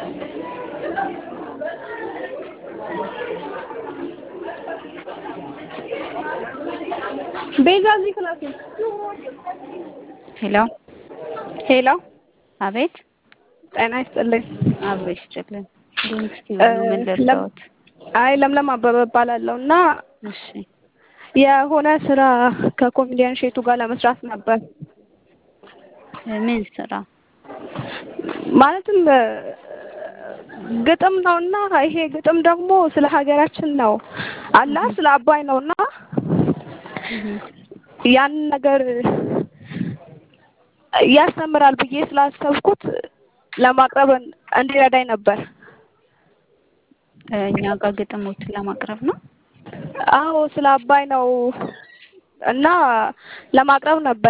ቤዛ እዚህ ክላስ ነው። ሄሎ ሄሎ አቤት ጤና ይስጥልኝ። አብሮ ይስጥልን። እስኪ ምን ልርዳዎት? አይ ለምለም አበበ እባላለሁ እና እሺ የሆነ ስራ ከኮሜዲያን ሼቱ ጋር ለመስራት ነበር። ምን ስራ? ማለትም ግጥም ነውና ይሄ ግጥም ደግሞ ስለ ሀገራችን ነው አላ ስለ አባይ ነውና ያንን ነገር ያስተምራል ብዬ ስላሰብኩት ለማቅረብ እንዲረዳኝ ነበር። እኛ ጋር ግጥሞችን ለማቅረብ ነው። አዎ ስለ አባይ ነው እና ለማቅረብ ነበር